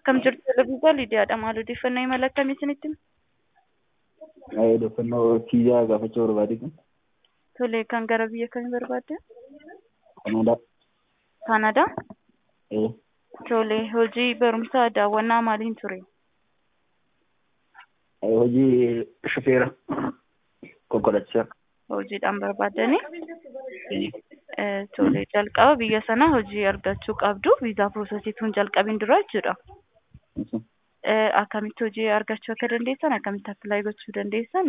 Akkam jirtu Televiizyaa Lidiyaadha. Maal odeeffannoo imala akkamii isinitti hima? Odeeffannoo kiyyaa gaafachuu barbaade. Tole, kan gara biyya kamii barbaadde? Kanadaa. Kanadaa? Ee. Tole, hojii barumsaa daawwannaa maaliin ture? Hojii shufeera konkolaachisaa. Hojiidhaan barbaaddanii? Tole, jalqaba biyya sana hojii argachuu qabdu. Viizaa piroosesiituun jalqabiin dura jechuudha. Akkamitti hojii argachuu akka dandeessan, akkamitti appilaayi gochuu dandeessan